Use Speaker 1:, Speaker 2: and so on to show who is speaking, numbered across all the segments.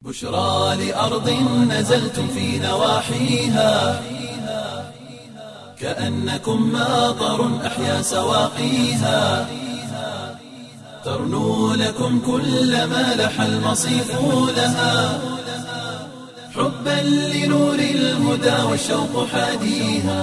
Speaker 1: بشرى لأرض نزلتم في نواحيها كأنكم ماطر أحيا سواقيها ترنو لكم كل ما لح المصيف لها حبا لنور الهدى والشوق حاديها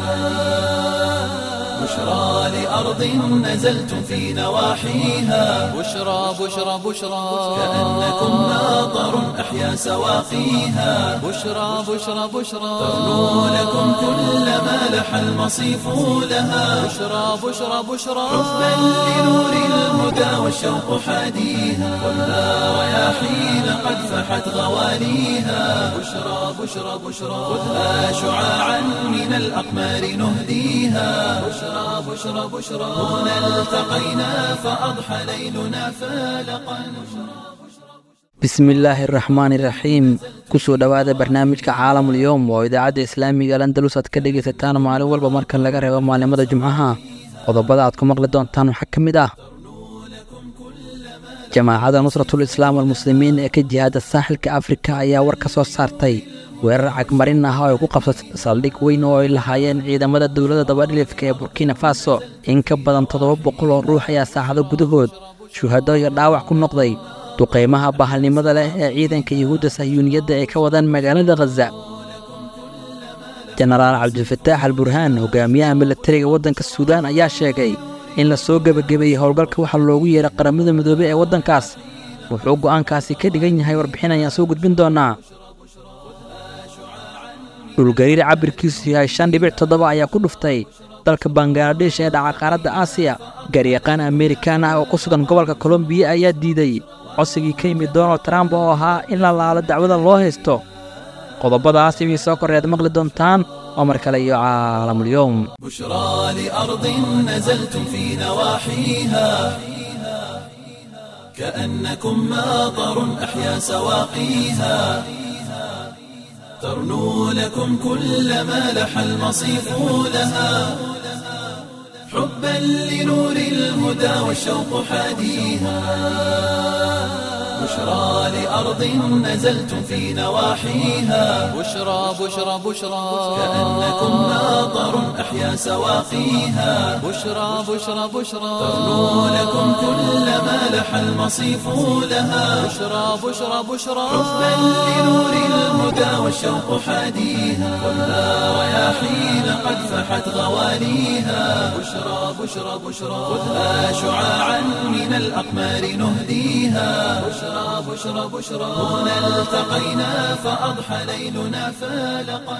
Speaker 1: بشرى لأرض نزلتم في نواحيها
Speaker 2: بشرى بشرى بشرى
Speaker 1: كأنكم ماطر أحيا سواقيها
Speaker 2: بشرى بشرى بشرى
Speaker 1: ترنو لكم كل ما لح المصيف لها
Speaker 2: بشرى بشرى بشرى
Speaker 1: حبا لنور الهدى والشوق حاديها والنار رياحين قد فحت غواليها بشرى بشرى بشرى خذها شعاعا من الأقمار نهديها بشرى بشرى بشرى هنا التقينا فأضحى ليلنا فالقا
Speaker 3: bismillaahi araxmaani iraxiim kusoo dhowaada barnaamijka caalamul yowm oo idaacadda islaamiga landalus aad ka dhegaysataan maalin walba marka laga reebo maalimada jumcaha qodobada aad ku maqli doontaan waxaa ka mid ah jamaacadda nusratul islaam almuslimiin ee ka jihaada saaxilka afrika ayaa war ka soo saartay weerar cagmarin ah oo ay ku qabsatay saldhig weyn oo ay lahaayeen ciidamada dowladda dabadhilifka ee burkina faso in ka badan toddoba boqol oo ruux ayaa saacado gudahood shuhado iyo dhaawac ku noqday duqaymaha bahalnimada leh ee ciidanka yuhuudda sahyuuniyadda ay ka wadaan magaalada khaza jenaraal cabdifataax al burhaan hogaamiyaha milatariga waddanka suudaan ayaa sheegay in la soo gebagabeeyey howlgalka waxaa loogu yeeray qaramada midoobey ee waddankaas wuxuu go'aankaasi ka dhigan yahay warbixin ayaan soo gudbin doonaa dhulgariir cabirkiisu yahay shan dhibic toddoba ayaa ku dhuftay dalka bangaladesh ee dhaca qaaradda aasiya garyaqaan amerikaan ah oo ku sugan gobolka kolombiya ayaa diiday codsigii ka yimid donald trump oo ahaa in la laalo dacwada loo haysto qodobadaas ibii soo koreed maqli doontaan oo mar kale iyo caalamulyoom
Speaker 1: بشرى لأرض نزلتم في نواحيها كأنكم ماطر أحيا سواقيها ترنو لكم كل ما لح المصيف لها حبا لنور الهدى والشوق حاديها بشرى لأرض نزلتم في نواحيها
Speaker 2: بشرى بشرى بشرى
Speaker 1: كأنكم ماطر أحيا سواقيها
Speaker 2: بشرى بشرى بشرى
Speaker 1: ترنو لكم كل ما لح المصيف لها
Speaker 2: بشرى بشرى بشرى
Speaker 1: حبا لنور الهدى والشوق حاديها والنار رياحين قد فحت غواليها بشرى بشرى بشرى خذها شعاعا من الأقمار نهديها بشرى بشرى بشرى هنا التقينا فأضحى ليلنا فالقا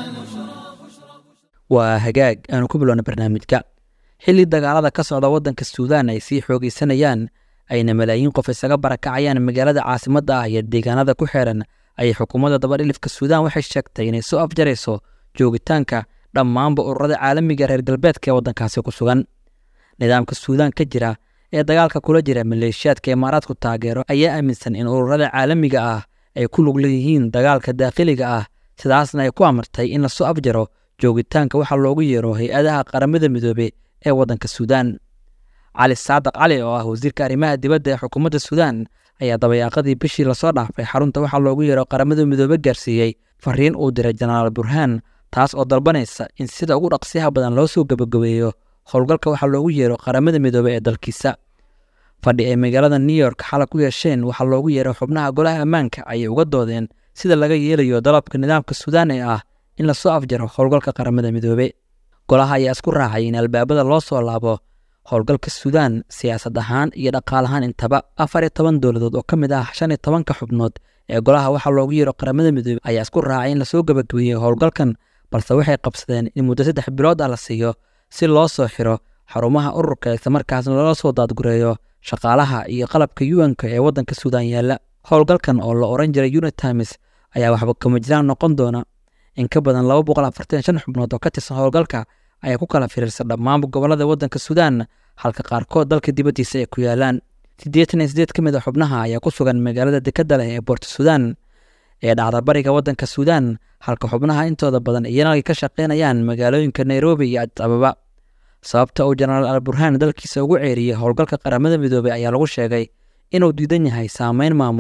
Speaker 3: waa hagaag aanu ku bilowna barnaamijka xilli dagaalada ka socda waddanka suudaan ay sii xoogaysanayaan ayna malaayiin qof isaga barakacayaan magaalada caasimadda ah iyo deegaanada ku xeeran ayay xukuumadda dabadhilifka suudaan waxay sheegtay inay soo afjarayso joogitaanka dhammaanba ururada caalamiga reer galbeedka ee waddankaasi ku sugan nidaamka suudaan ka jira ee dagaalka kula jira maleeshiyaadka imaaraadku taageero ayaa aaminsan in ururada caalamiga ah ay ku lug leeyihiin dagaalka daakhiliga ah sidaasna ay ku amartay in lasoo afjaro joogitaanka waxaa loogu yeero hay-adaha qaramada midoobe ee waddanka suudaan cali saadaq cali oo ah wasiirka arrimaha dibadda ee xukuumadda suudaan ayaa dabayaaqadii bishii lasoo dhaafay xarunta waxaa loogu yeero qaramada midoobe gaarsiiyey fariin uu diray jenaraal burhaan taas oo dalbanaysa in sida ugu dhaqsiyaha badan loo soo gebagabeeyo howlgalka waxaa loogu yeero qaramada midoobe ee dalkiisa fadhi ay magaalada new york xalay ku yeesheen waxaa loogu yeeray xubnaha golaha ammaanka ayay uga doodeen sida laga yeelayo dalabka nidaamka suudaan ee ah in lasoo afjaro howlgalka qaramada midoobe golaha ayaa isku raacay in albaabada loo soo laabo howlgalka suudaan siyaasad ahaan iyo dhaqaal ahaan intaba afar iyo toban dowladood oo ka mid ah shan iyo tobanka xubnood ee golaha waxaa loogu yeero qaramada midoobe ayaa isku raacay in lasoo gebagabeeyo howlgalkan balse waxay qabsadeen in muddo saddex bilood ah la siiyo si loo soo xiro xarumaha ururka islamarkaasna loola soo daadgureeyo shaqaalaha iyo qalabka yuanka ee waddanka suudaan yaalla howlgalkan oo la oran jiray unitimes ayaa waxba kama jiraan noqon doona in ka badan laba boqol afartan shan xubnood oo ka tirsan howlgalka ayaa ku kala firiirsan dhammaanba gobollada waddanka suudaan halka qaarkood dalka dibaddiisa ay ku yaalaan siddeetan iyo siddeed ka mid a xubnaha ayaa ku sugan magaalada dekadda leh ee boorta suudaan ee dhacda bariga waddanka suudaan halka xubnaha intooda badan iyana ay ka shaqaynayaan magaalooyinka nairobi iyo adis ababa sababta uu jenaraal al burhaan dalkiisa ugu ceeriyey howlgalka qaramada midoobey ayaa lagu sheegay inuu diidan yahay saameyn maamul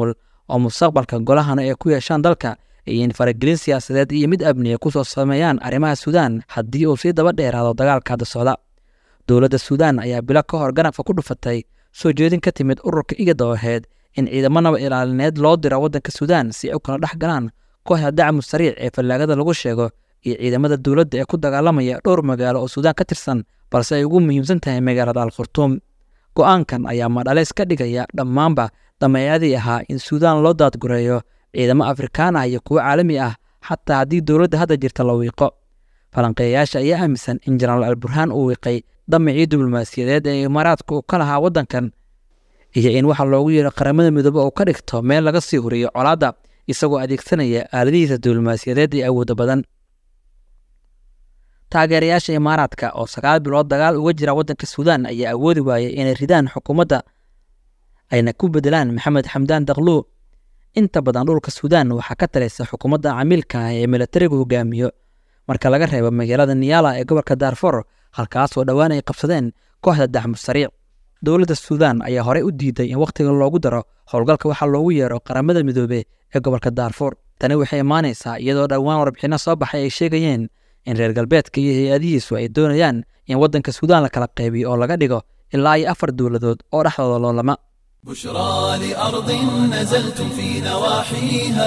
Speaker 3: oo mustaqbalka golahana ay ku yeeshaan dalka iyo in faragelin siyaasadeed iyo mid amniya kusoo sameeyaan arrimaha suudaan haddii uu sii daba dheeraado dagaalka hadda socda dowladda suudaan ayaa bilo ka hor ganafka ku dhufatay soo jeedin ka timid ururka igada oo ahayd in ciidamo naba ilaalineed loo diro waddanka suudaan si ay u kala dhex galaan kooxda dacmu sariic ee fallaagada lagu sheego iyo ciidamada dowladda ee ku dagaalamaya dhowr magaalo oo suudaan ka tirsan balse ay ugu muhiimsan tahay magaalada al khurtuum go'aankan ayaa madhaleys ka dhigaya dhammaanba dameecadii ahaa in suudaan loo daadgureeyo ciidamo afrikaan ah iyo kuwo caalami ah xataa haddii dowladda hadda jirta la wiiqo falanqeeyayaasha ayaa aaminsan in jenaraal alburhaan uu wiiqay damicii diblomaasiyadeed ee imaaraadka uu ka lahaa waddankan iyo in waxa loogu yeero qaramada midoobe uu ka dhigto meel laga sii huriyo colaadda isagoo adeegsanaya aaladihiisa diblomaasiyadeed ee awooda badan taageerayaasha imaaraadka oo sagaal bilood dagaal uga jira waddanka suudaan ayaa awoodi waayay inay ridaan xukuumadda ayna ku bedelaan maxamed xamdaan dakluw inta badan dhulka suudaan waxaa ka talaysa xukuumadda camiilka ah ee milatarigu hogaamiyo marka laga reebo magaalada niyala ee gobolka daarfor halkaasoo dhowaan ay qabsadeen kooxda dacmu sariic dowladda suudaan ayaa horey u diiday in wakhtiga loogu daro howlgalka waxaa loogu yeero qaramada midoobe ee gobolka daarfor tani waxay imaanaysaa iyadoo dhowaan warbixinno soo baxay ay sheegayeen in reer galbeedka iyo hay-adihiisu ay doonayaan in waddanka suudaan la kala qaybiyo oo laga dhigo ilaa iyo afar dowladood oo dhexdooda loolama
Speaker 1: بشرى لأرض نزلتم في نواحيها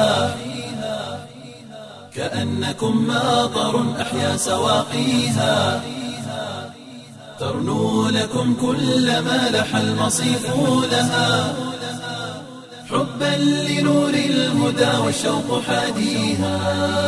Speaker 1: كأنكم ماطر أحيا سواقيها ترنو لكم كل ما لح المصيف لها حبا لنور الهدى والشوق حاديها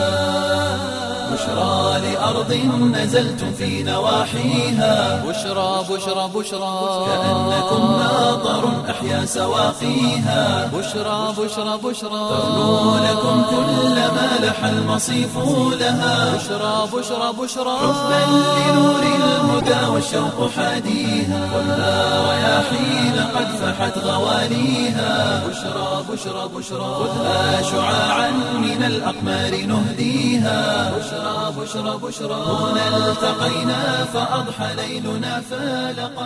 Speaker 1: بشرى لأرض نزلتم في نواحيها
Speaker 2: بشرى بشرى بشرى
Speaker 1: كأنكم ماطر أحيا سواقيها
Speaker 2: بشرى بشرى بشرى
Speaker 1: ترنو لكم كل ما لح المصيف لها
Speaker 2: بشرى بشرى بشرى
Speaker 1: حبا لنور الهدى والشوق حاديها خذها رياحين قد فحت غواليها بشرى بشرى بشرى خذها شعاعا من الأقمار نهديها بشرى بشرى بشرى هنا التقينا فأضحى ليلنا فالقا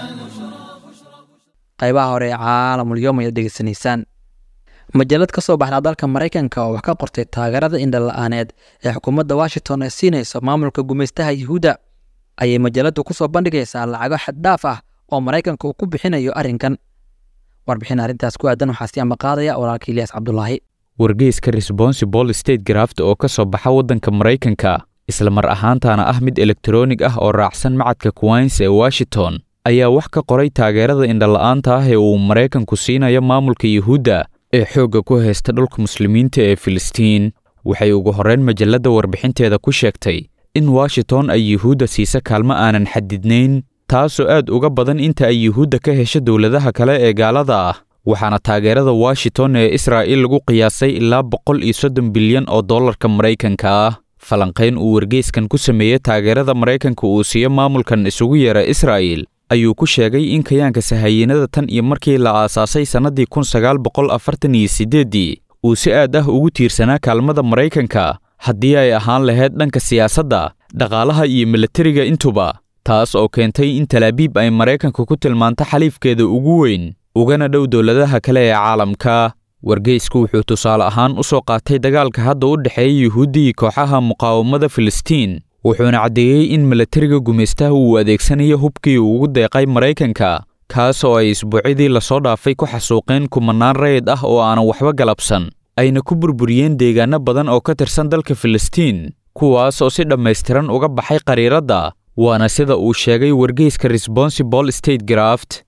Speaker 3: qaybaha hore ee caalamulyoom ayaad dhegeysanaysaan majalad ka soo baxda dalka maraykanka oo wax ka qortay taageerada indhala-aaneed ee xukuumadda washington ay siinayso maamulka gumaystaha yuhuudda ayay majaladu ku soo bandhigaysaa lacago xaddhaaf ah oo maraykanka uu ku bixinayo arrinkan warbixin arrintaas ku aadan waxaa si ama qaadaya walaalka ilyaas cabdulaahi
Speaker 4: wargeyska responsible state graft oo ka soo baxa waddanka maraykanka isla mar ahaantaana ah mid elektaroonig ah oo raacsan macadka queens ee washington ayaa wax ka qoray taageerada indhala-aanta ah ee uu maraykanku siinayo maamulka yuhuudda ee xoogga ku haysta dhulka muslimiinta ee filistiin waxay ugu horrayn majalladda warbixinteeda ku sheegtay in washington ay yuhuudda siisa kaalmo aanan xadidnayn taasoo aad uga badan inta ay yuhuudda ka hesho dowladaha kale ee gaalada ah waxaana taageerada washington ee israa'iil lagu qiyaasay ilaa boqol iyo soddon bilyan oo dollarka maraykanka ah falanqayn uu wargeyskan ku sameeyey taageerada maraykanka uu siiyo maamulkan isugu yeera israa'iil ayuu ku sheegay in kayaanka sahayiinada tan iyo markii la aasaasay sannadii kun sagaal boqol afartan iyo siddeeddii uu si aad ah ugu tiirsanaa kaalmada maraykanka haddii ay ahaan lahayd dhanka siyaasadda dhaqaalaha iyo milatariga intuba taas oo keentay in talaabiib ay maraykanka ku tilmaanto xaliifkeeda ugu weyn ugana dhow dowladaha kale ee caalamka wargeysku wuxuu tusaale ahaan u soo qaatay dagaalka hadda u dhexeeya yuhuuddii kooxaha muqaawamada filistiin wuxuuna caddeeyey in milatariga gumaystaha uu adeegsanayo hubkii uu ugu deeqay maraykanka kaas oo ay isbuucyadii lasoo dhaafay ku xasuuqeen kumanaan rayid ah oo aanan waxba galabsan ayna ku burburiyeen deegaanno badan oo ka tirsan dalka filistiin kuwaas oo si dhammaystiran uga baxay qariiradda waana sida uu sheegay wargeyska responsible state graft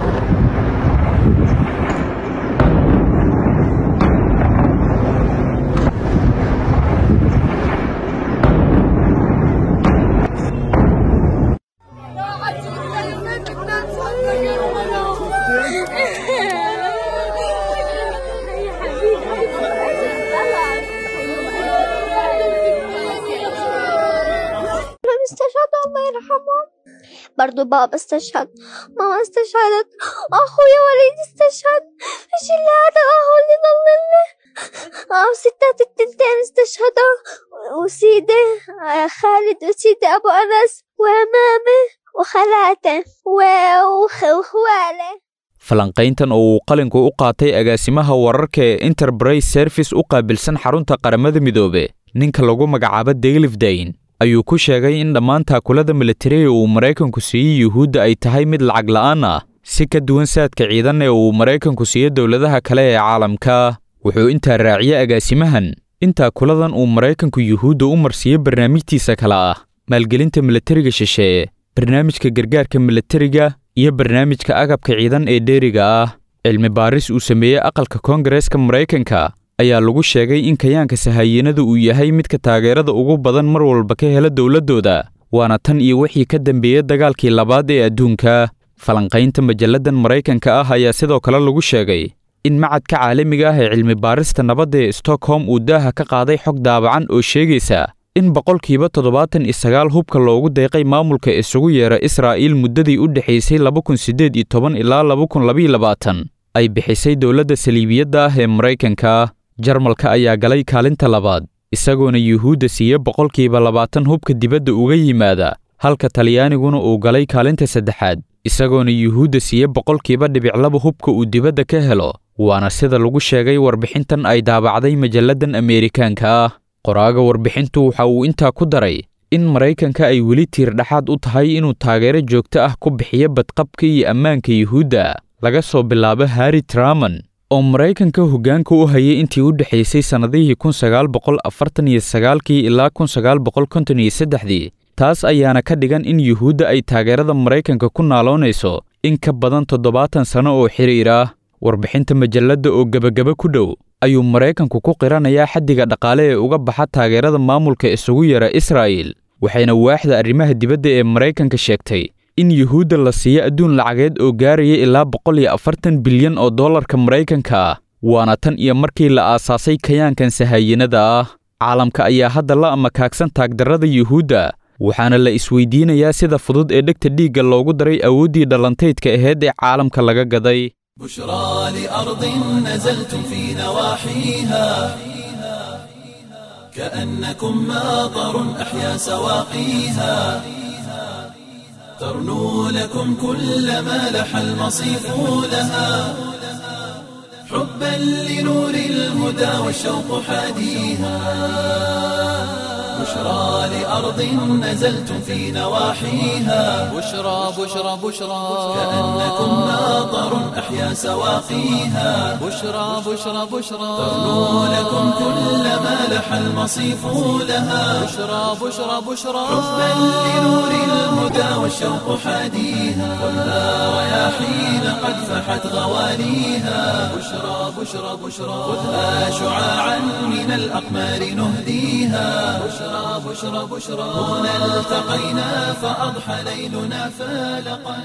Speaker 5: استشهد الله يرحمه برضو بابا استشهد ماما استشهدت أخويا وليد استشهد ايش اللي هذا هو اللي ضللنا آه ستات التنتين استشهدوا وسيدي آه خالد وسيدي أبو أنس ومامي وخالاته و- وخ- وخواله
Speaker 4: falanqayntan oo uu qalinku u qaatay agaasimaha wararka ee enterprise service u qaabilsan xarunta qaramada midoobe ninka lagu magacaabo daylifdayn ayuu ku sheegay in dhammaan taakulada militariga uu maraykanku siiyey yuhuudda ay tahay mid lacag la'aan ah si ka duwan saadka ciidan ee uu maraykanku siiyo dowladaha kale ee caalamka wuxuu intaa raaciyey agaasimahan in taakuladan uu maraykanku yuhuudda u marsiiyo barnaamijtiisa kale ah maalgelinta militariga shisheeye barnaamijka gargaarka militariga iyo barnaamijka agabka ciidan ee dheeriga ah cilmi baaris uu sameeyey aqalka koongareeska maraykanka ayaa lagu sheegay in kayaanka sahayiinada uu yahay midka taageerada ugu badan mar walba ka hela dowladdooda waana tan iyo wixii ka dambeeyey dagaalkii labaad ee adduunka falanqaynta majalladan maraykanka ah ayaa sidoo kale lagu sheegay in macadka caalamiga ah ee cilmi baarista nabadda ee stockholm uu daaha ka qaaday xog daabacan oo sheegaysa in boqolkiiba toddobaatan iyo sagaal hubka loogu deeqay maamulka isugu yeera israa'iil muddadii u dhexaysay laba kun siddeed iyo toban ilaa laba kun labaiyo labaatan ay bixisay dowladda saliibiyadda ah ee maraykanka jarmalka ayaa galay kaalinta labaad isagoona yuhuudda siiye boqolkiiba labaatan hubka dibadda uga yimaada halka talyaaniguna uu galay kaalinta saddexaad isagoona yuhuudda siiye boqolkiiba dhibiclaba hubka uu dibadda ka helo waana sida lagu sheegay warbixintan ay daabacday majalladan ameerikaanka ah qoraaga warbixintu waxa uu intaa ku daray in maraykanka ay weli tiir dhexaad u tahay inuu taageero joogto ah ku bixiyo badqabka iyo ammaanka yuhuudda laga soo bilaabo harri traman oo maraykanka hoggaanka u hayay intii u dhexaysay sannadihii kun sagaal boqol afartan iyo sagaalkii ilaa kun sagaal boqol konton iyo saddexdii taas ayaana ka dhigan in yuhuudda ay taageerada maraykanka ku naaloonayso in ka badan toddobaatan sanno oo xiriir ah warbixinta majalladda oo gebagaba ku dhow ayuu maraykanku ku qiranayaa xaddiga dhaqaale ee uga baxa taageerada maamulka isugu yara israa'iil waxayna waaxda arrimaha dibadda ee maraykanka sheegtay in yuhuudda la siiyo adduun lacageed oo gaaraya ilaa boqol iyo afartan bilyan oo dollarka maraykanka ah waana tan iyo markii la aasaasay kayaankan sahaayinada ah caalamka ayaa hadda la amakaagsan taagdarrada yuhuudda waxaana la isweydiinayaa sida fudud ee dhegta dhiigga loogu daray awooddii dhallantaydka aheyd ee caalamka laga gaday
Speaker 1: بشرى لأرض نزلتم في نواحيها كأنكم ماطر أحيا سواقيها ترنو لكم كل ما لح المصيف لها حبا لنور الهدى والشوق حاديها بشرى لأرض نزلتم في نواحيها
Speaker 2: بشرى بشرى بشرى
Speaker 1: كأنكم ماطر أحيا سواقيها
Speaker 2: بشرى بشرى بشرى
Speaker 1: ترنو لكم كل ما لح المصيف لها
Speaker 2: بشرى بشرى بشرى
Speaker 1: حبا لنور الهدى والشوق حاديها والنار رياحين قد فحت غواليها بشرى بشرى بشرى خذها شعاعا من الأقمار نهديها بشرى بشرى بشرى هنا التقينا فأضحى ليلنا فالقا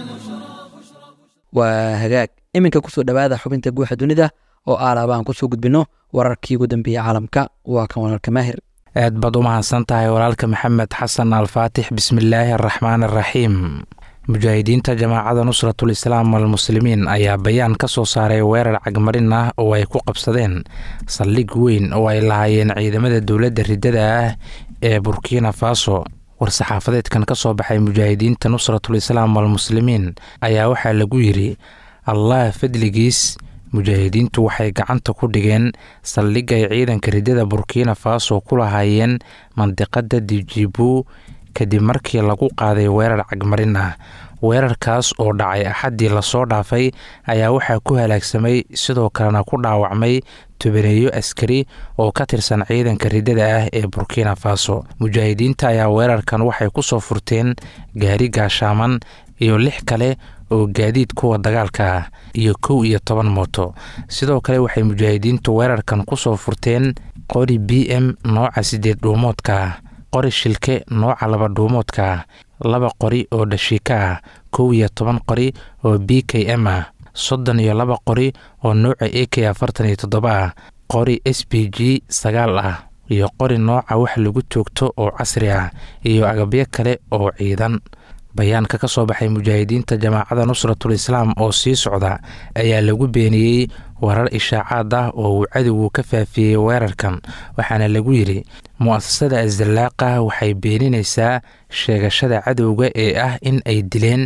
Speaker 3: waa hagaag iminka kusoo dhowaada xubinta guuxa dunida oo aalaaba aan kusoo gudbinno wararkii ugu dambeeyey caalamka waa kan walaalka maahir
Speaker 6: aad baad u mahadsan tahay walaalka maxamed xasan alfaatix bismillaahi araxmaan araxiim mujaahidiinta jamaacada nusratul islaam walmuslimiin ayaa bayaan ka soo saaray weerar cagmarin ah oo ay ku qabsadeen saldhig weyn oo ay lahaayeen ciidamada dowladda riddada ah ee burkina faso war-saxaafadeedkan ka soo baxay mujaahidiinta nusratul islaam walmuslimiin ayaa waxaa lagu yidhi allah fadligiis mujaahidiintu waxay gacanta ku dhigeen saldhig ay ciidanka riddada burkina faso ku lahaayeen mandiqada dijibu kadib markii lagu qaaday weerar cagmarin ah weerarkaas oo dhacay axaddii lasoo dhaafay ayaa waxaa ku halaagsamay sidoo kalena ku dhaawacmay tubaneeyo askari oo ka tirsan ciidanka riddada ah ee burkina faso mujaahidiinta ayaa weerarkan waxay ku soo furteen gaari gaashaaman iyo lix kale oo gaadiid kuwa dagaalka ah iyo kow iyo toban mooto sidoo kale waxay mujaahidiintu weerarkan ku soo furteen qori b m nooca sideed dhuumoodka ah qori shilke nooca laba dhuumoodka ah laba qori oo dhashiika ah kow iyo toban qori oo b k m ah soddon iyo laba qori oo nooca a k afartan iyo toddoba ah qori s b g sagaal ah iyo qori nooca wax lagu toogto oo casri ah iyo agabyo kale oo ciidan bayaanka ka soo baxay mujaahidiinta jamaacada nusratul islaam oo sii socda ayaa lagu beeniyey warar ishaacaad ah oo uu cadowgu ka faafiyey weerarkan waxaana lagu yidhi mu-asasada asdallaaqa waxay beeninaysaa sheegashada cadowga ee ah in ay dileen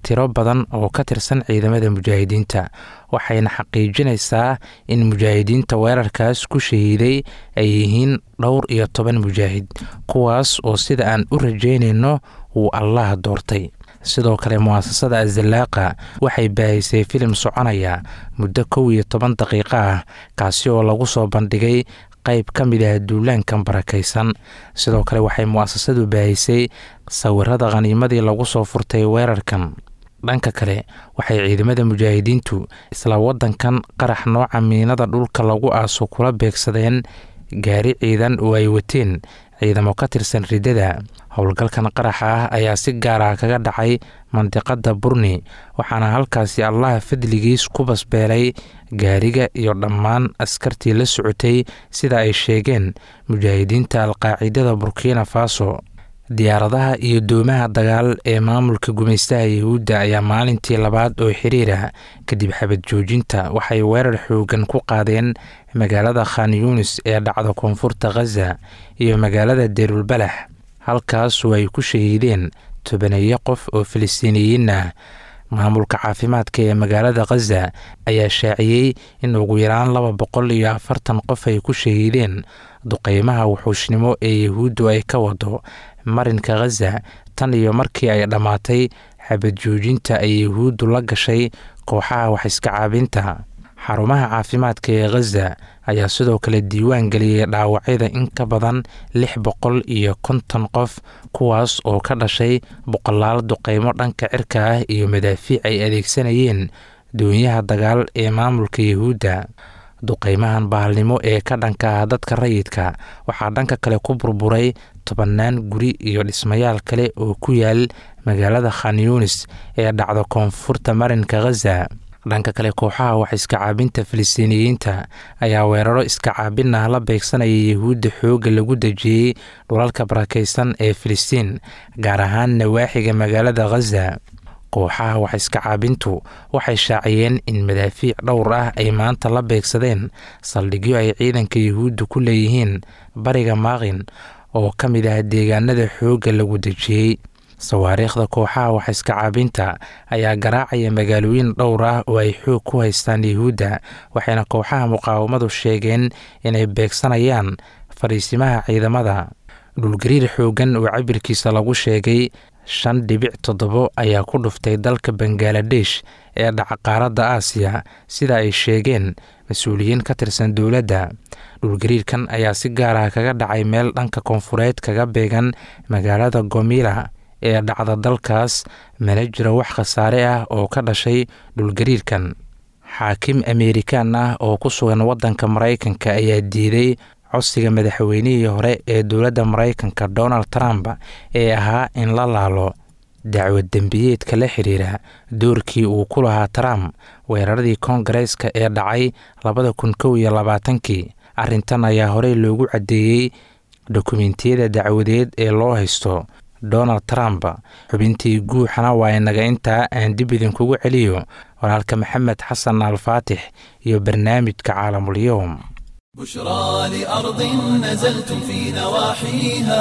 Speaker 6: tiro badan oo ka tirsan ciidamada mujaahidiinta waxayna xaqiijinaysaa in mujaahidiinta weerarkaas ku shahiiday ay yihiin dhowr iyo toban mujaahid kuwaas oo sida aan u rajaynayno uu allah doortay sidoo kale mu'asasada azalaaqa waxay baahisay filim soconaya muddo kow iyo toban daqiiqo ah kaasi oo lagu soo bandhigay qayb ka mid ah duulaankan barakaysan sidoo kale waxay mu'asasadu baahisay sawirada khaniimadii lagu soo furtay weerarkan dhanka kale waxay ciidamada mujaahidiintu isla waddankan qarax nooca miinada dhulka lagu aaso kula beegsadeen gaari ciidan oo ay wateen ciidamo ka tirsan riddada howlgalkan qaraxa ah ayaa si gaar ah kaga dhacay mandiqada burni waxaana halkaasi allaha fadligiis ku basbeelay gaariga iyo dhammaan askartii la socotay sida ay sheegeen mujaahidiinta alqaacidada burkina faso diyaaradaha iyo doomaha dagaal ee maamulka gumaystaha yahuudda ayaa maalintii labaad oo xiriira kadib xabad joojinta waxay weerar xoogan ku qaadeen magaalada khan yunis ee dhacda koonfurta khaza iyo magaalada deerulbalax halkaasoo ay ku shahiideen tobaneeyo qof oo filistiiniyiin ah maamulka caafimaadka ee magaalada khaza ayaa shaaciyey in ugu yaraan laba boqol iyo afartan qof ay ku shahiideen duqeymaha wuxuushnimo ee yahuuddu ay ka wado marinka khaza tan iyo markii ay dhammaatay xabad joojinta ay yahuuddu la gashay kooxaha wax iska caabinta xarumaha caafimaadka ee khaza ayaa sidoo kale diiwaan geliyey dhaawacyada in ka badan lix boqol iyo konton qof kuwaas oo ka dhashay boqolaal duqeymo dhanka cirka ah iyo madaafiic ay adeegsanayeen doonyaha dagaal ee maamulka yahuudda duqeymahan bahalnimo ee ka dhanka ah dadka rayidka waxaa dhanka kale ku burburay tobannaan guri iyo dhismayaal kale oo ku yaal magaalada khan yunis ee dhacda koonfurta marinka khaza dhanka kale kooxaha wax iska caabinta filistiiniyiinta ayaa weeraro iska caabin ah la beegsanaya yahuudda xoogga lagu dejiyey dhulalka barakaysan ee filistiin gaar ahaan nawaaxiga magaalada khaza kooxaha wax iska caabintu waxay shaaciyeen in madaafiic dhowr ah ay maanta la beegsadeen saldhigyo ay ciidanka yahuudda ku leeyihiin bariga maaqin oo ka mid ah deegaanada xoogga lagu dejiyey sawaariikhda kooxaha wax iska caabinta ayaa garaacaya magaalooyin dhowr ah oo ay xoog ku haystaan yahuudda waxayna kooxaha muqaawamadu sheegeen inay beegsanayaan fadhiisimaha ciidamada dhulgariir xooggan oo cabirkiisa lagu sheegay shan dhibic toddobo ayaa ku dhuftay dalka bangaladesh ee dhaca qaaradda aasiya sida ay sheegeen mas-uuliyiin ka tirsan dowladda dhulgariirkan ayaa si gaar ah kaga dhacay meel dhanka koonfureed kaga beegan magaalada gomila ee dhacda dalkaas mana jiro wax khasaare ah oo ka dhashay dhulgariirkan xaakim ameerikaan ah oo ku sugan waddanka maraykanka ayaa diiday codsiga madaxweynihii hore ee dowladda maraykanka donald trump ee ahaa in la laalo dacwad dembiyeedka la xiriira doorkii uu ku lahaa trump weeraradii koongareeska ee dhacay labada kun kow iyo labaatankii arrintan ayaa horey loogu caddeeyey dokumentiyada dacwadeed ee loo haysto donald trump xubintii guuxana waa inaga intaa aan dib idinkugu celiyo walaalka maxamed xasan alfaatix iyo barnaamijka caalamulyoom
Speaker 1: بشرى لأرض نزلتم في نواحيها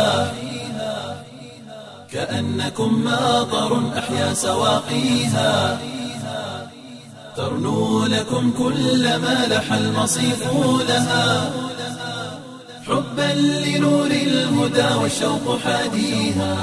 Speaker 1: كأنكم ماطر أحيا سواقيها ترنو لكم كل ما لح المصيف لها حبا لنور الهدى والشوق حاديها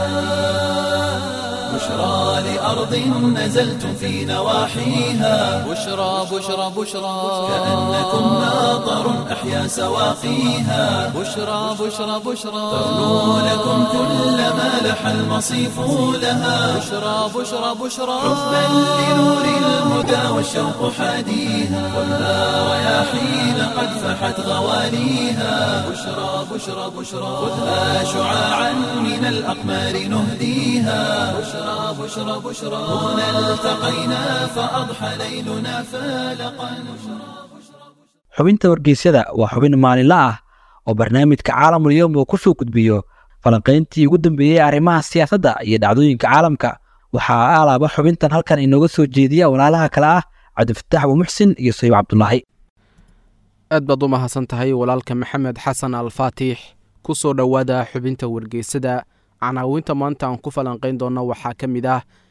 Speaker 1: بشرى لأرض نزلتم في نواحيها
Speaker 2: بشرى بشرى بشرى
Speaker 1: كأنكم ماطر أحيا سواقيها
Speaker 2: بشرى بشرى بشرى
Speaker 1: ترنو لكم كل ما لح المصيف لها
Speaker 2: بشرى بشرى بشرى
Speaker 1: حبا لنور الهدى والشوق حاديها خذها رياحين قد فحت غواليها بشرى بشرى بشرى خذها شعاعا من الأقمار نهديها بشرى بشرى بشرى هنا التقينا فأضحى ليلنا فالقا
Speaker 3: xubinta wargeysyada waa xubin maalinle ah oo barnaamijka caalamul yowm uu ku soo gudbiyo falanqayntii ugu dambeeyey arrimaha siyaasadda iyo dhacdooyinka caalamka waxaa alaaba xubintan halkan inooga soo jeediya walaalaha kale ah cabdifataax abuumuxsin iyo sayib cabdulaahi
Speaker 7: aad baad u mahadsan tahay walaalka maxamed xasan alfaatix ku soo dhowaada xubinta wargeysada canaawinta maanta aan ku falanqayn doonno waxaa ka mid ah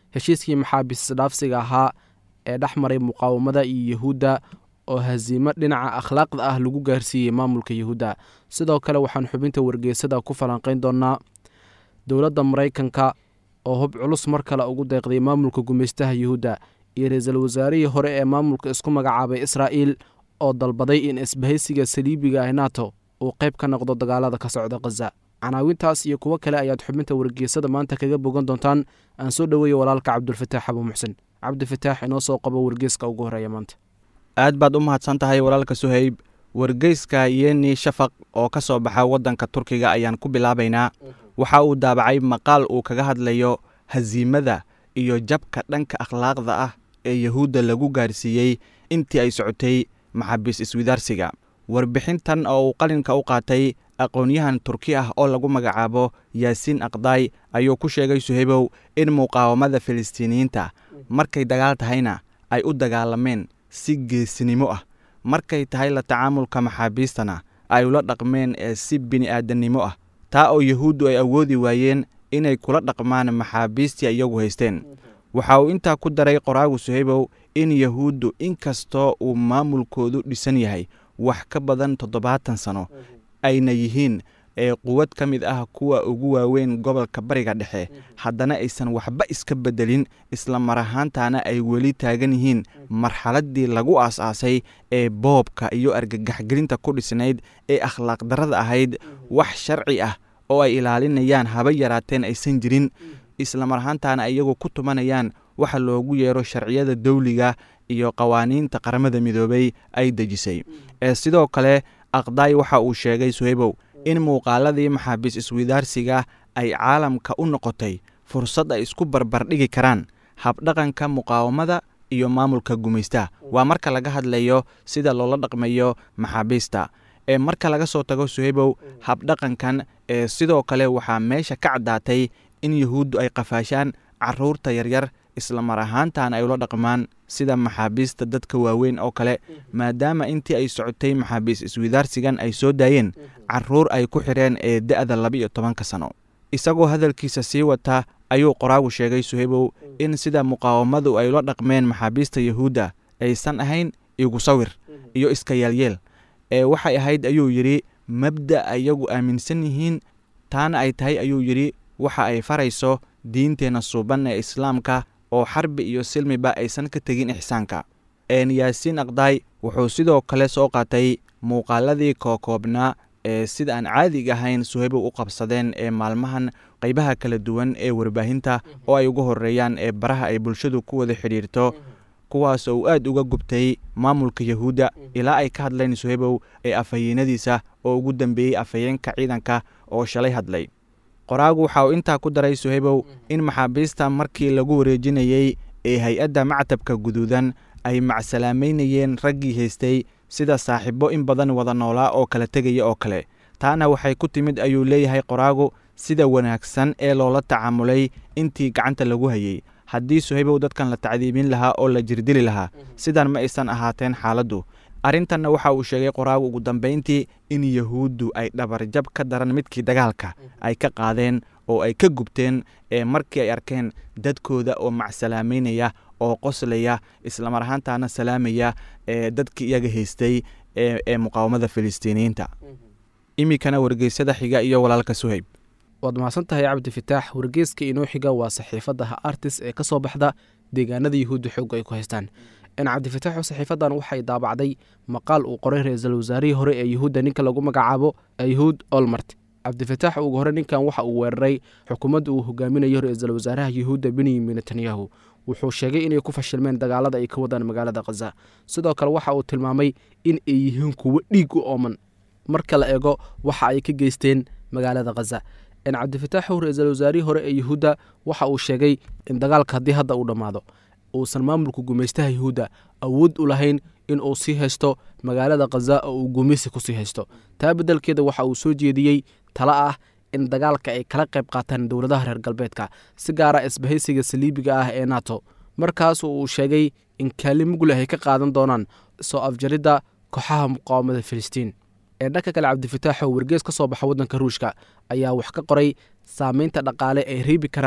Speaker 7: heshiiskii maxaabiis dhaafsiga ahaa ee dhex maray muqaawamada iyo yahuudda oo hasiimo dhinaca akhlaaqda ah lagu gaarsiiyey maamulka yahuudda sidoo kale waxaan xubinta wargeysada ku falanqayn doonaa dowladda maraykanka oo hub culus mar kale ugu deeqday maamulka gumaystaha yuhuudda iyo ra-iisul wasaarihii hore ee maamulka isku magacaabay israa'iil oo dalbaday in isbahaysiga saliibiga ah nato uu qayb ka noqdo dagaalada ka socda khaza canaawintaas iyo kuwo kale ayaad xubinta wargeysada maanta kaga bogan doontaan aan soo dhoweeya walaalka cabdulfataax abu muxsen cabdifataax inoo soo qabo wargeyska ugu horeeya maanta
Speaker 8: aad baad u mahadsan tahay walaalka suhayb wargeyska yeni shafaq oo ka soo baxa waddanka turkiga ayaan ku bilaabaynaa waxa uu daabacay maqaal uu kaga hadlayo hasiimada iyo jabka dhanka akhlaaqda ah ee yahuudda lagu gaarsiiyey intii ay socotay maxaabiis iswidaarsiga warbixintan oo uu qalinka u qaatay aqoon-yahan turki ah oo lagu magacaabo yaasiin aqdaay ayuu ku sheegay suhaybow in muqaawamada filistiiniyiinta markay dagaal tahayna ay u dagaalameen si geesinimo ah markay tahay la tacaamulka maxaabiistana ay ula dhaqmeen ee si bini'aadannimo ah taa oo yahuuddu ay awoodi waayeen inay kula dhaqmaan maxaabiistii iyagu haysteen waxa uu intaa ku daray qoraagu suhaybow in yahuuddu inkastoo uu maamulkoodu dhisan yahay wax ka badan toddobaatan sano ayna yihiin ee quwad ka mid ah kuwa ugu waaweyn gobolka bariga dhexe haddana aysan waxba iska beddelin isla mar ahaantaana ay weli taagan yihiin marxaladdii lagu aas-aasay ee boobka iyo argagaxgelinta ku dhisnayd ee akhlaaq darrada ahayd wax sharci ah oo ay ilaalinayaan haba yaraateen aysan jirin isla mar ahaantaana iyagu ku tumanayaan waxa loogu yeero sharciyada dawliga iyo qawaaniinta qaramada midoobay ay dejisay ee sidoo kale aqdaay waxa uu sheegay suhaybow in muuqaaladii maxaabiis iswidaarsiga ay caalamka u noqotay fursad ay isku barbardhigi karaan habdhaqanka muqaawamada iyo maamulka gumaystaha waa marka laga hadlayo sida loola dhaqmayo maxaabiista ee marka laga soo tago suhaybow habdhaqankan ee sidoo kale waxaa meesha ka caddaatay in yahuuddu ay qafaashaan caruurta yaryar isla mar ahaantan ay ula dhaqmaan sida maxaabiista dadka waaweyn oo kale maadaama intii ay socotay maxaabiis iswidaarsigan ay soo daayeen caruur ay ku xidheen ee da'da laba-iyo tobanka sano isagoo hadalkiisa sii wata ayuu qoraagu sheegay suhaybow in sida muqaawamadu ay ula dhaqmeen maxaabiista yahuudda aysan ahayn igu sawir iyo iska yeelyeel ee waxay ahayd ayuu yidhi mabda ayagu aaminsan yihiin taana ay tahay ayuu yidhi waxa ay farayso diinteenna suuban ee islaamka oo xarbi iyo silmiba aysan ka tegin ixsaanka een yaasiin aqdaay wuxuu sidoo kale soo qaatay muuqaaladii kookoobnaa ee sida aan caadiga ahayn suhaybow u qabsadeen ee maalmahan qaybaha kala duwan ee warbaahinta oo ay uga horeeyaan ee baraha ay bulshadu ku wada xidhiirto kuwaas oo uu aad uga gubtay maamulka yahuudda ilaa ay ka hadleen suhaybow ee afhayeenadiisa oo ugu dambeeyey afhayeenka ciidanka oo shalay hadlay qoraagu waxa uu intaa ku daray suhaybow in maxaabiista markii lagu wareejinayey ee hay-adda mactabka guduudan ay macsalaameynayeen raggii haystay sida saaxiibo in badan wada noolaa oo kala tegaya oo kale taana waxay ku timid ayuu leeyahay qoraagu sida wanaagsan ee loola tacaamulay intii gacanta lagu hayey haddii suhaybow dadkan la tacdiibin lahaa oo la jirdili lahaa sidan ma aysan ahaateen xaaladdu arrintanna waxa uu sheegay qoraagu ugu dambayntii in yahuuddu ay dhabarjab ka daran midkii dagaalka ay ka qaadeen oo ay ka gubteen ee markii ay arkeen dadkooda oo macsalaameynaya oo qoslaya islamar ahaantaana salaamaya ee dadkii iyaga haystay ee muqaawamada filistiiniyiinta iminkana wargeysada xiga iyo walaalka suhayb
Speaker 7: waad mahadsan tahay cabdi fitaax wargeyska inoo xiga waa saxiifadaha artis ee ka soo baxda deegaanada yahuudda xoogga ay ku haystaan cabdifitaaxu saxiifadan waxay daabacday maqaal uu qoray ra-iisul wasaarihii hore ee yahuudda ninka lagu magacaabo yahuud olmart cabdifitaax ugu hore ninkan waxa uu weeraray xukuumadda uu hogaaminayo ra-iisul wasaaraha yahuudda benyamin netanyahu wuxuu sheegay inay ku fashilmeen dagaalada ay ka wadaan magaalada khaza sidoo kale waxa uu tilmaamay in ay yihiin kuwo dhiig u ooman marka la eego waxa ay ka geysteen magaalada khaza cabdifitaaxu ra-iisul wasaarihii hore ee yahuudda waxa uu sheegay in dagaalka haddii hadda uu dhammaado uusan maamulka gumaystaha yahuudda awood u lahayn in uu sii haysto magaalada khaza oo uu gumaysi ku sii haysto taa beddelkeeda waxa uu soo jeediyey talo ah in dagaalka ay kala qayb qaataan dowladaha reer galbeedka si gaara isbahaysiga saliibiga ah ee nato markaas uu sheegay in kaalin muglah ay ka qaadan doonaan soo afjaridda kooxaha muqaawamada filistiin ee dhanka kale cabdifitaax oo wargees ka soo baxa waddanka ruushka ayaa wax ka qoray saameynta dhaqaale ay reebi karaan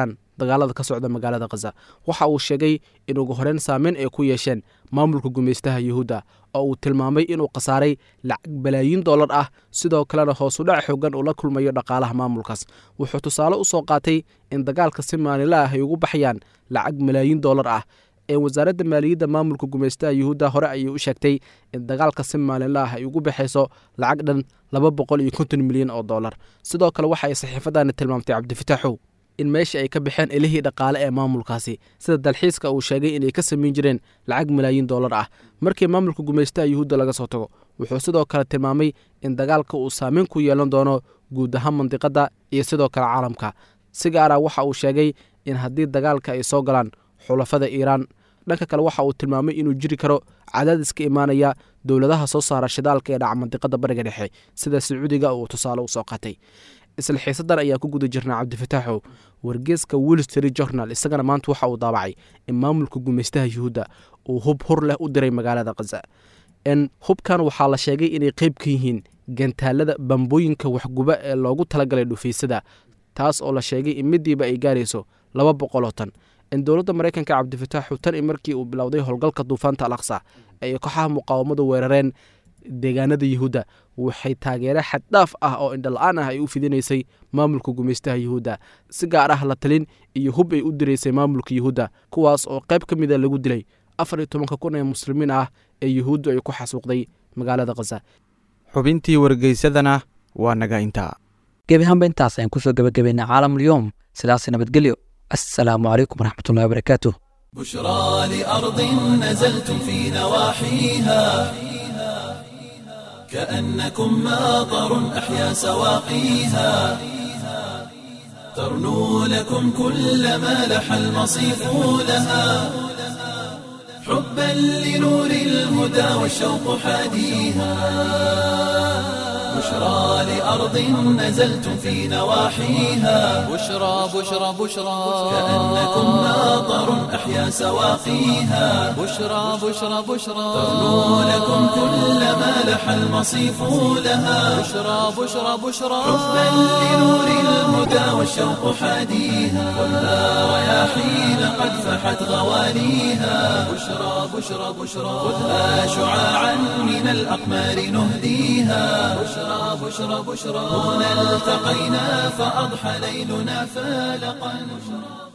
Speaker 7: dagaalada ka socda magaalada khaza waxa uu sheegay in ugu horeyn saameyn ay ku yeesheen maamulka gumaystaha yuhuudda oo uu tilmaamay inuu khasaaray lacag balaayiin dollar ah sidoo kalena hoosudhac xoogan uu la kulmayo dhaqaalaha maamulkaas wuxuu tusaale u soo qaatay in dagaalka si maalinla ah ay ugu baxayaan lacag malaayiin dollar ah ee wasaaradda maaliyadda maamulka gumaystaha yuhuudda hore ayay u sheegtay in dagaalka si maalinla ah ay ugu baxayso lacag dhan laba boqol iyo konton milyan oo dollar sidoo kale waxa ay saxiifadani tilmaamtay cabdifitaaxow in meesha ay ka baxeen elihii dhaqaale ee maamulkaasi sida dalxiiska uu sheegay inay ka samayn jireen lacag malaayiin dollar ah markii maamulka gumaystaha yuhuudda laga soo tago wuxuu sidoo kale tilmaamay in dagaalka uu saameyn ku yeelan doono guud ahaan mandiqadda iyo sidoo kale caalamka si gaara waxa uu sheegay in haddii dagaalka ay soo galaan xulafada iiraan dhanka kale waxa uu tilmaamay inuu jiri karo cadaadis ka imaanaya dowladaha soo saara shidaalka ee dhaca mandiqada bariga dhexe sida sacuudiga uu tusaale u soo qaatay isla xiisadan ayaan ku guda jirnaa cabdifataaxow wargeeska wall street journal isagana maanta waxa uu daabacay in maamulka gumaystaha yuhuudda uu hub hur leh u diray magaalada khaza n hubkan waxaa la sheegay inay qeyb ka yihiin gantaalada bambooyinka waxguba ee loogu talagalay dhufaysada taas oo la sheegay in midiiba ay gaarayso laba boqoloo tan in dowladda maraykanka cabdifataaxu tan i markii uu bilowday howlgalka duufaanta al aqsa ay kooxaha muqaawamadu weerareen deegaanada yuhuudda waxay taageere xaddhaaf ah oo indhala-aan ah ay u fidinaysay maamulka gumaystaha yuhuudda si gaar ah la talin iyo hub ay u diraysay maamulka yuhuudda kuwaas oo qayb ka mida lagu dilay afar iyo tobanka kun ee muslimiin ah ee yuhuuddu ay ku xasuuqday magaalada khaza
Speaker 8: xubintii wargeysadana waa naga intaa
Speaker 3: gebi ahaanba intaas ayaan kusoo gebagabaynay caalamulyoom sidaas nabadgelyo assalaamu calaykum waraxmatullahi wabarakaatuh
Speaker 1: بشرى لأرض نزلتم في نواحيها كأنكم ماطر أحيا سواقيها ترنو لكم كل ما لح المصيف لها حبا لنور الهدى والشوق حاديها بشرى لأرض نزلتم في نواحيها
Speaker 2: بشرى بشرى بشرى
Speaker 1: كأنكم ماطر أحيا سواقيها
Speaker 2: بشرى بشرى بشرى
Speaker 1: ترنو لكم كل ما لح المصيف لها
Speaker 2: بشرى بشرى بشرى
Speaker 1: حبا لنور الهدى والشوق حاديها خذها رياحين قد فحت غواليها بشرى بشرى بشرى خذها شعاعا من الأقمار نهديها بشرى بشرى بشرى هنا التقينا فأضحى ليلنا فالقا